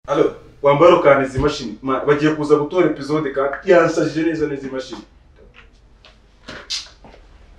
Alo, wambara ukahana izi mashini. Ma, bagiye kuza gutora episode kandi yansajije neza neza imashini.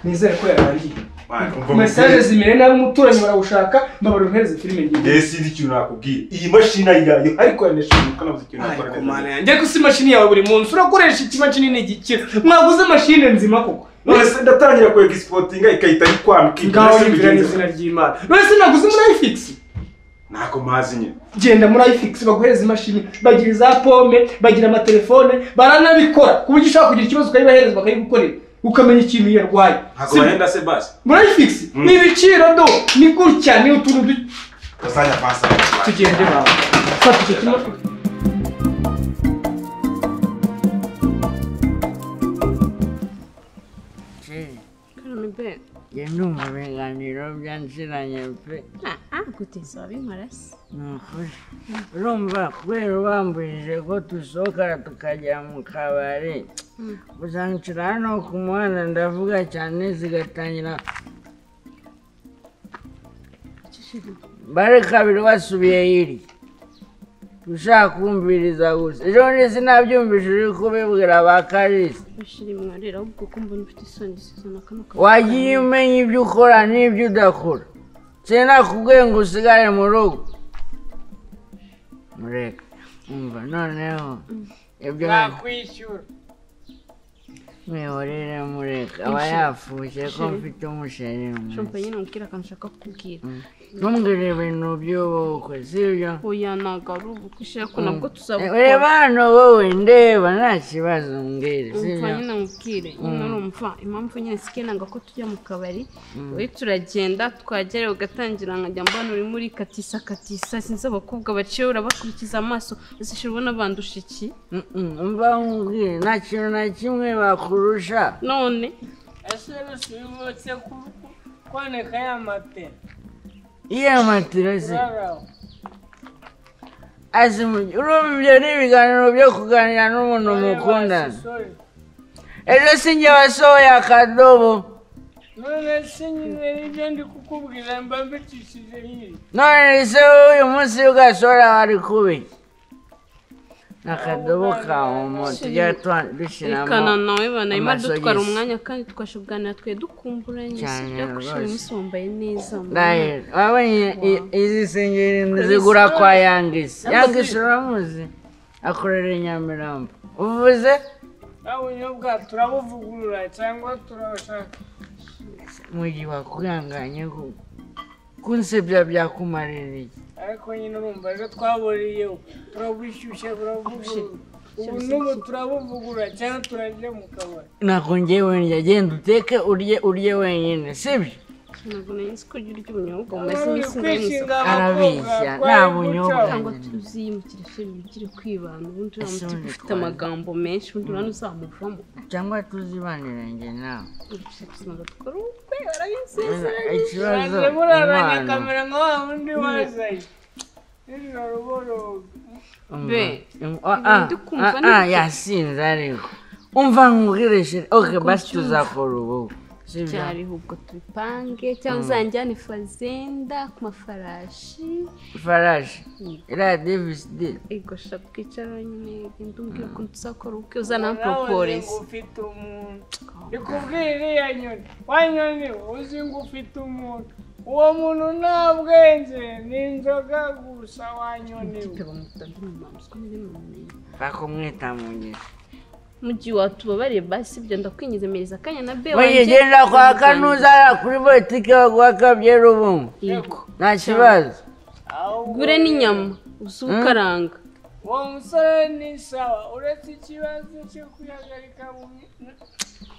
nizere ko yarangiye Ma, umva mesaje mukubwire. zimere nabi umuturanyi barawushaka mbabara umuhereze filime ngiye Yes, ndi ikintu nakubwiye. Iyi mashini yayo ariko yanesha umuntu navuze ikintu nakora ariko neza. mana yanjye ko si imashini yawe buri munsi urakoresha iki mashini ni igikira mwaguze mashine nzima koko None se ndatangira ku exportinga ikahita ikwambika. ngaho yumvira n'izina ry'imana none se naguze muri ayifigisi Nako mazi nyine. genda muri ayifigisi baguhereza imashini bagira za pome bagira amatelefone baranabikora ku buryo ushobora kugira ikibazo ukayibahereza bakayigukorera ukamenya ikintu yarwaye Ntabwo Si- bahenda se basi. muri ayifigisi Mm. ni ibiciro do ni gutya ni utuntu du- Bazanya pasa. tugende bawe fata icyo kimwe Karambe, njye ndumva ibiganiro byanshiranye pe Ah, kugeza wabinkorasi ni ukuri urumva kubera ubambujije ko dusohoka tukajya mu kabari uzanshira hano ku muhanda ndavuga cyane zigatangira bare kabiri wasubiye yiri ushaka kumviriza gusa ejo bundi sinabyumvise uri kubibwira ba karisi bashira imwarira ahubwo ko mbona ufite isoni zizana kano kavuga wagiye umenya ibyo ukora n'ibyo udakora cyane nakubwiye ngo usigare mu rugo mureka umva noneho ibyo nakwishyura mihorere mureka aba yafushye ko mfite umusheri mu shompa ntoki. nyine umbwira akantu ushaka kukubwira ntumbwire ibintu by'ubukwe sibyo oya ntabwo ari ubu kwishira ko nabwo reba tuzabukora hano wowe ndeba nta kibazo mbwire umva sibyo nyine mubwire nyine urumva impamvu nyine sikeye nanga ko tujya mu kabari we turagenda twagera ugatangira nkajya mbona uri muri katisa katisa sinzi abakobwa baciye urabakurikiza amaso uzishyira ubona bandusha iki Mm-mm, umva nkubwire nta kintu na kimwe bakurusha none ese rusibutse kuboneka ya matera iya matera se raraho azi mu- urumva ibyo ni ibiganiro byo kuganira n'umuntu mukundana ejo si njye wasohoye akadobo none se nyine nibyo ndi kukubwira mba mbicishije nyiri none se uyu munsi ugasohora wari kubiki n'akadobo ka omo tujya twa- rekana dushyiramo nawe banayima amasogisi. dutwara umwanya kandi twasha kuganira twe dukumburanye Cyane sibyo kurusha uyu rwose. munsi wambaye neza ndahera wabonye i- izi sengeri nzigura kwa yangisi yangisi uramuzi akorera i nyamirambo uvuze nta bunyobwa turabuvugurura cyangwa turabashaka mugihe wakwihanganye ku- kunsebya byakumarira iki ariko nyine urumva ejo twaburiyeho turabushyushye turavugurura ubu n'ubu turabuvugurura cyangwa turajya mu kabari ntabwo ngewe njya genda uteke urye urye wenyine sibyo ntabwo nari nzi ko urya urya ubunyobwa Wari bumaze uri iminsi kwishinga ndarengwa abakobwa Arabeshya, twari nta bunyobwa. guca. cyangwa tuziyimukire filime ukiri kwibana ubundi Ese uramutse ubundi ufite twari- amagambo menshi ubundi urabona uzamuvamo cyangwa tuzibanire njye nawe gusa tuzaga dukora ubukwe barabizi ikibazo Baje muraranye impano kamera nka wa wundi wazanye nijoro boroga be, Umva- um, ah, ndi kumva ah, ni ah, iki? yasinze ariko umva nkubwireshere oke basi tuzakora ubu sibyo byariho ubwo tubipange cyangwa uzanjyane fazenda ku mafarashi ifarashi iriya deviside ego sha twicara nyine genda umbwira ukuntu tuzakora ubukwe uzanamporoporeza ufite umuntu ikubwira iriya nyoni wa nyoni uzi ngo ufite umuntu uwo muntu nta bwenge ni inzoga gusa wa nyoni we. ikipe bamuta ndumumanzwa n'ibintu bakumwita mu ngeso mu gihe watubabariye basi ibyo ndakwinyezemereza akanya na be mugihe genda kwa kanuza kuri botike baguha akabyera ubumwe yego nta kibazo ahubwo gure n'inyama uze ukaranga uwo musore ni sawa uretse ikibazo cyo kwihagarika mu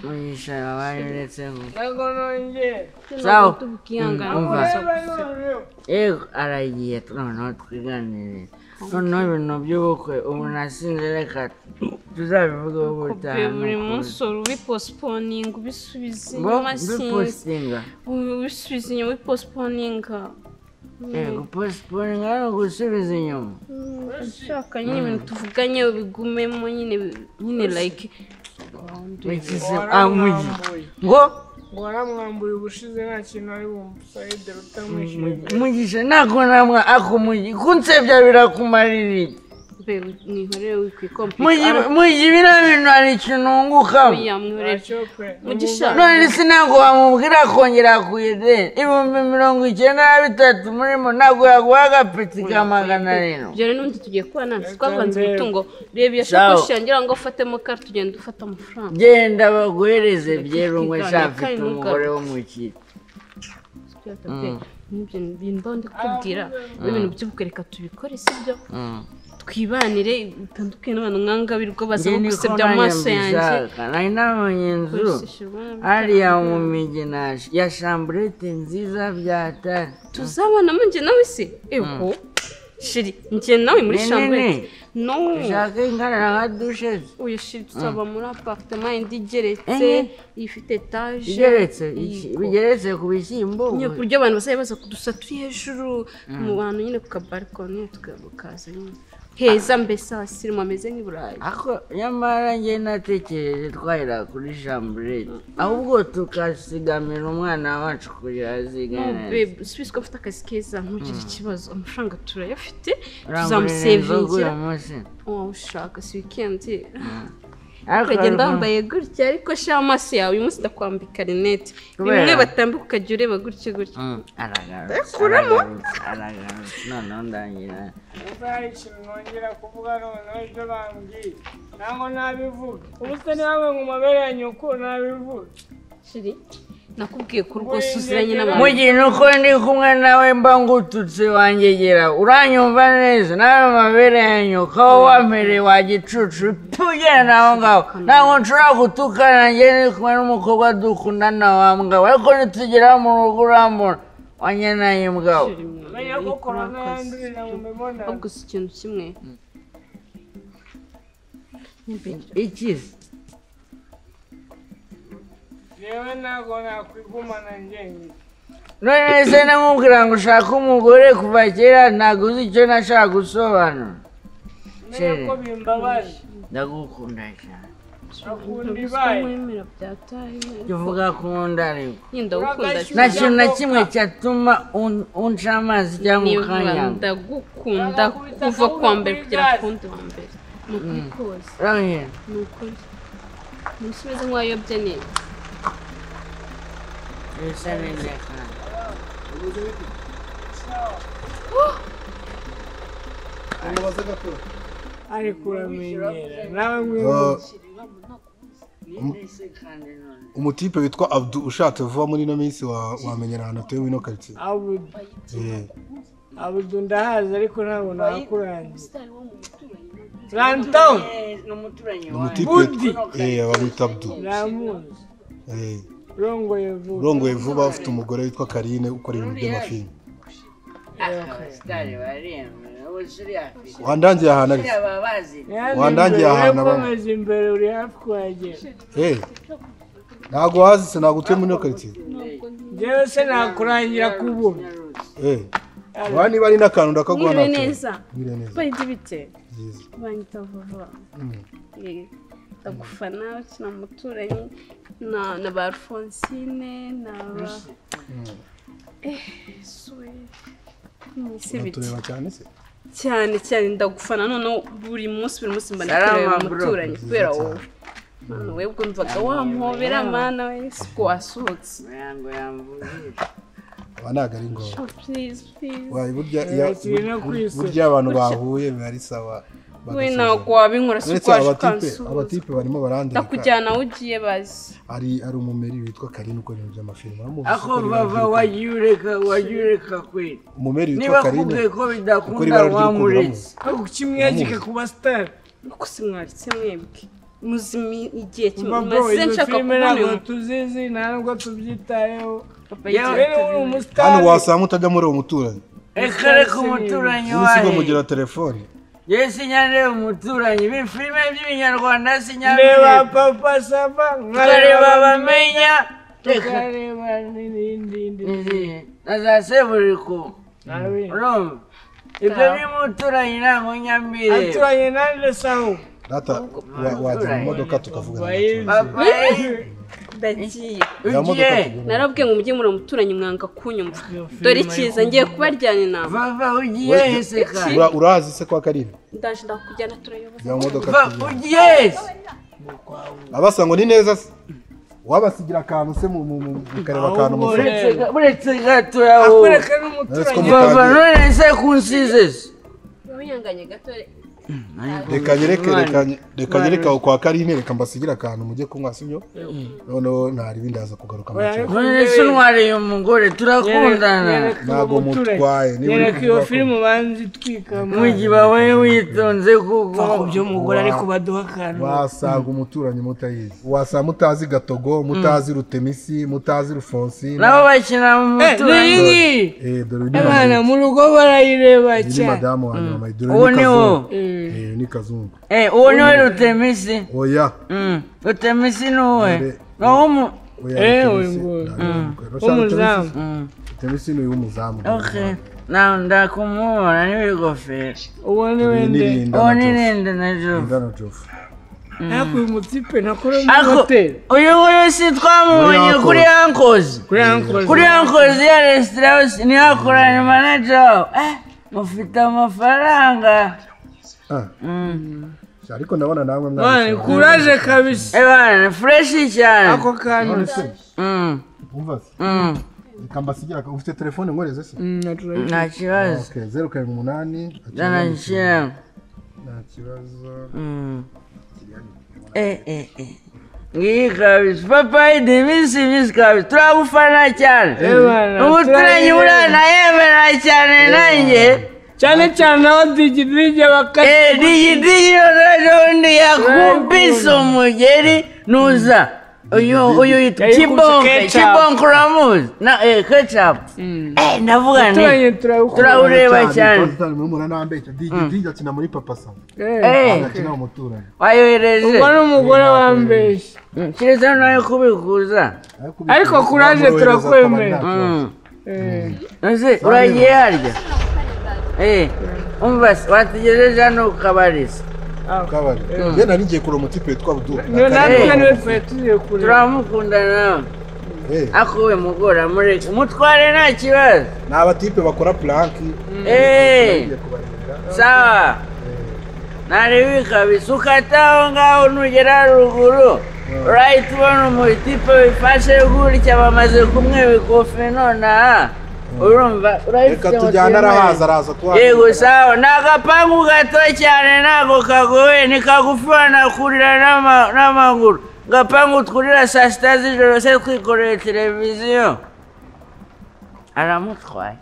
mugisha abari uretse ngo- ntabwo nongera Sawa. ubwihangane Mm, umva. ureba noneho yego aragiye noneho twiganirire noneho ibintu by'ubukwe ubu nasinze reka tuzabivugeho kope ubutaha n'ukuri. buri munsi uri ubipostponinga ubisubiza bo inyuma sinzi dupositinga ubisubiza inyuma ubipostponinga yego posiponinga ni ugusubiza inyuma ushaka nyine ibintu tuvuganye ubigumemo nyine nyine like Iki se- Wari ah, mugi. urambuye. ngo waramwambuye ubushize nta kintu ari bumva sayide rutamwishyuye mugisha ntabwo namwe akumugi kunsebya birakumarira iki mbe mwihorere wikwikomputa Mugi- mugi biriya bintu hari ikintu wunguka oya mwihorere ntacyo pe mugisha none se ntabwo wamubwira kongera kuyede ibihumbi mirongo icyenda na bitatu murimo ntabwo yaguha agapeti ka magana arindwi ibyo rero n'ubundi tugiye kubana twavanze umutungo reba iyo shakoshi yangira ngo ufatemo kare tugenda ufata amafaranga genda baguhereze byerungwe nshafite umugore wo mu kigo n'ibyo bintu mbaho ndi kukubwira ibintu by'ubukwereka tubikore sibyo twibanire bitandukanye n'abantu mwanga birirwa baza njye niko gusebya mu nanjye maso yanjye mbishaka nari nabonye inzu Rwose shirwana hariya mu miginaje ya shamburete nziza byatari tuzabonamo njye nawe se ego shiri njye nawe muri Nini, shambwete nini. no ushaka ingana nka dushe uyu shiri tuzaba muri aparitema yindi igeretse Enye. ifite etaje igeretse iki- Yego. bigeretse ku bishyimbo nyine ku buryo abantu bazajya baza kudusa turi hejuru mu bantu nyine ku kabarikoni tukaza nyine heza mbese abasirimu ameze nk'i burayi ako nyamara njye natekereje twahera kuri shamburete ahubwo tukasigamira umwana wacu kugira azigane subizi ko afite akazi keza ntugire ikibazo amafaranga turayafite urangurira inzoga uyu tuzamusevingira munsi waba ushaka si wikendi ariko ukagenda ariko- wambaye gutya ariko sha amaso yawe uyu munsi ndakwambika rinete Kubera? bimwe batambika ukajya ureba gutya gutya Mm, aragarutse kuramo. aragarutse, aragarutse noneho ndangira hari ikintu nongera kuvuga noneho ibyo bambwiye ntabwo nabivuga ubu se niba mwe mu mabere ya nyoko nabivuga shiri nakubwiye ko rwose uziranye n'abantu mugina uko ndi kumwe nawe mba ngututse wangegera uranyumva neza nawe mabere ya nyoko aho wampereye wa gicucu tugenda aho ngaho ntabwo nshobora gutukana njye ndi kumwe n'umukobwa dukundana wa mugabo ariko nitugera mu rugo urambona wanyenaye mugabo Shiri, mwe, menya ko ariko korona mwakoze. yandurira mu ahubwo mibonano si ikintu kimwe ikizi yewe ntabwo nakwigumana njyenyine none se namubwira ngo ushake umugore kuva kera ntabwo uzi icyo nashaka gusobanura menya ko Sheri. bimbabaje ndagukunda cyane bakunda Ntabwo ibaye mwemera bya tayi tuvuga kunda ariko ndagukunda Uragashyushya. nta kintu na kimwe cyatuma un- unca amazi cyangwa ukanyanga ndagukunda kuva ku wa mbere kugera ku wundi wa mbere ni ukuri kose urabona ni ukuri umusubizo nk'uwayobye neza bisa neza cyane ariko uramenyera nawe mwibuke Ah, umutipe witwa abdu ushatse vuba muri ino minsi wa- wamenyera ahantu atuye muri ino karitsiye abudu Eh, abudu ndahazi ariko ntabwo nakurangiza rantawu ni umuturanyi ni wanjye umutipe Budi. eh, bamwita abdu ramuzi Eh, rongoye vuba urongoye vuba afite umugore witwa karine ukora ibintu by'amafilime abasitari baremera ubu shiri afite wandangiye ahantu ari baba bazira Wandangiye ahantu abantu. urakomeza imbere uri hafi kuhagera Eh, ntabwo wazi se ntabwo utuye muri ino karitsiye njyewe se nakurangira kubura Eh, urabona niba ari n'akantu ndakaguha mwiriwe ntacyo neza mwiriwe neza bari bite byiza banyita vuba Eh, ndagufana ukina umuturanyi na na ba alfonsine na ba Eh, suwe mwise bite tureba cyane se cyane cyane ndagufana noneho buri munsi buri munsi mba Salama, nikureba bro. umuturanyi kubera wowe Mana, wewe ubwo mvaga wampobera mana we siko wasohotse ngo yamvugire aba ntabwo ari ngombwa Oh, please please wayi burya Eh, iyo bakiri no ku isi. burya abantu bahuye biba ari sawa we bagasuzuma. ntabwo wabinkora si uretse uko waje abatipe ukansuhuza abatipe barimo barandika ndakujyana aho ugiye bazi hari hari umumeri witwa karine ukora ibintu by'amafilime uramuzi ako ukora ibintu bava by'amafilime? wagiye ureka wagiye ureka kweli umumeri niba witwa karine akubwiye ko ukora bidakunda ibara ry'urukundo wamuretse uramuzi ariko kimwegeka ku basitari nuko se mwaritse mwebwe muzimi igihe Mba bro, kimaze izo nshaka filime kubona uyu ntabwo muntu tuzizi nta nubwo tubyitayeho papa Yewe, y'igihe rero uri hano umusitari wasanga utajya muri uwo muturanyi reka reka umuturanyi ubu sigo wawe mugira telefone yewe sinyareba umuturanyi b'ifilime by'ibinyarwanda ndeba sinyareba papa saba tukareba bamenya reka tukareba n'indi ndi na za seburiko nabi urumva ibyo by'umuturanyi ntabwo nyambire aturanye nanjye sawo data wa- wajya mu modoka tukavuga Bayizi. papa ye ndagiye Ya modoka ugiye tugura. narabwiye ngo mujye muri muturanyi mwanga kunyumva dore ikiza ngiye kubaryana inama vava ugiye hese kandi Ura- urazi se kwa karindwi ndaje ndakujyana turayoboza ya modoka va tugura. ugiye hese abasa ngo ni neza se wabasigira akantu se mu mu- mu- mukareba akantu musa uretse ga- uretse gato yawe akwereka n'umuturanyi vava none se kunsize se wiyanganye gato reka nyereke reka nye- reka Mwana. nyereke aho kwa karine reka mbasigire akantu mujye kunywa sibyo noneho ntari ibindi haza kugaruka mu cyaro none se ntwariye umugore turakundana ntabwo mutwaye niba uri nyereka iyo kuvuga ko- filime banzi twikama mugi babaye witonze kuko by'umugore ariko baduha akantu wasanga umuturanyi mutayizi wasanga mutazi gatogo mutazi rutemisi mutazi rufonsi nabo bakina mu Eh, muturanyi niyi ngiyi Eh, dore uyu ni abana madamu- mu rugo barayireba uyu ni cyane madamu wanjye mama dore uwo uyu ni ni wo kazungu Eh, uyu ni kazungu Eh, uwo niwe rutemisi oya Mm, rutemisi ni uwe Mbe- ni uw'umu oya Eh, uyu rutemisi. nguyu. Ntabwo bimukwira. Rutemisi- w'umuzamu Mm, rutemisi ni uy'umuzamu okay nawe ndakumubona n'ibigofero uwo ni Uyu ni wende Linda uwo na ni Joff. ninde na jofu Linda na Joff. ariko uyu mutipe nakora muri Ako- hoteli uyu nguyu si twamubonye Muri kuri ankozi kuri ankozi kuri ankozi ya resitora yose niho akoranye manager wawe eh mufite amafaranga Ah. Sha, ariko ndabona namwe bane mwabishobora. kuraje kabisa ebana fureshi cyane ako kantu None se, Mm, umva se, mm, reka mbasigira aka- ufite telefone nkoreze se Mm, naturally. nta kibazo Okay, zeru karindwi umunani jana nshyiramo nta kibazo Mm. Eh, eh, eh. ngiyi kabisa papayi ni iminsi minsi kabisa turagufana cyane Eh, bana, umuturanyi turayemera. urana yemera cyane nanjye cyane cyane aho digidije bakati Eh, digi digi undi yakubise umugeri nuza uyu uyu yitwa Yayikubise kibonke ketchup. kibonke uramuzi na eh ketchup eh ndavuga turanye nti turabukora turabireba cyane cyane murumuna nambe DJ akina muri papa sa eh akina umuturanyi wayohereje ubwo ni umugore wambeshya Mm, kereza nawe kubikuza Ariko courage turakwemera. Mm. Eh, Ese uragiye harya Eh, umva se watugejeje hano ukabariza kabari ye nari ngiye kureba umutipe witwa Abdul niyo natwe Eh. niwe twari tugiye kureba turamukundana nawe Eh, akuwe mugora mureke umutware nta kibazo ni abatipe bakora planki Eh, ngiye kubarebera sawa ntarebe kabisa ukata aho ngaho nugera haruguru urahita ubona umutipe wifashe gutya bamaze kumwe bikufi nonaha urumva reka tujyane arahaza araza tuhaza yego sawa ni agapangu gato cyane ntabwo kagoye ni kagufi wanakurira n'ama- n'amaguru agapangu twurira saa sita z'ijoro se twikoreye televiziyo aramutwaye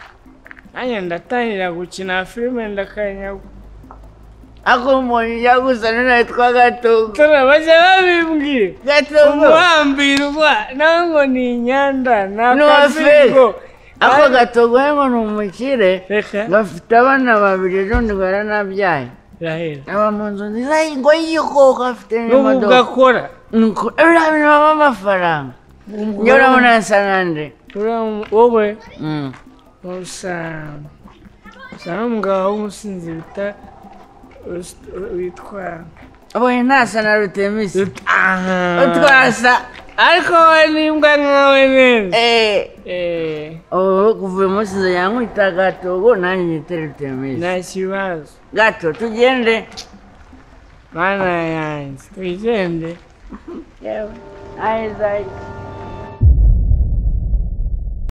nanjye ndatangira gukina filime ndakanyaga ako umuntu ujya gusa n'initwa gatogo turabajya babimbwira gatogo umuhambirwa nawe ngo ni inyanda ni Ni uwa akazingo ako gatogo we ngo ni umukire reka gafite abana babiri n'undi baranabyaye rahera aba mu nzu nziza ngo yikoka afite n'ubu n'imodoka ugakora nuko ibiriya bintu baba amafaranga njye urabona asa nande Ura- wowe Mm. usa usa n'umugabo w'umusinzi bita Rus- witwa Oye, ntasa na rutemisi aha utwasa ariko wowe n'imbwa nkawe neza eh Eh, oh kuva uyu munsi nzajya nkwita gato ubwo nanjye nyite rutemisi nta kibazo gato tugende mana yanjye twigende yewe ahe zari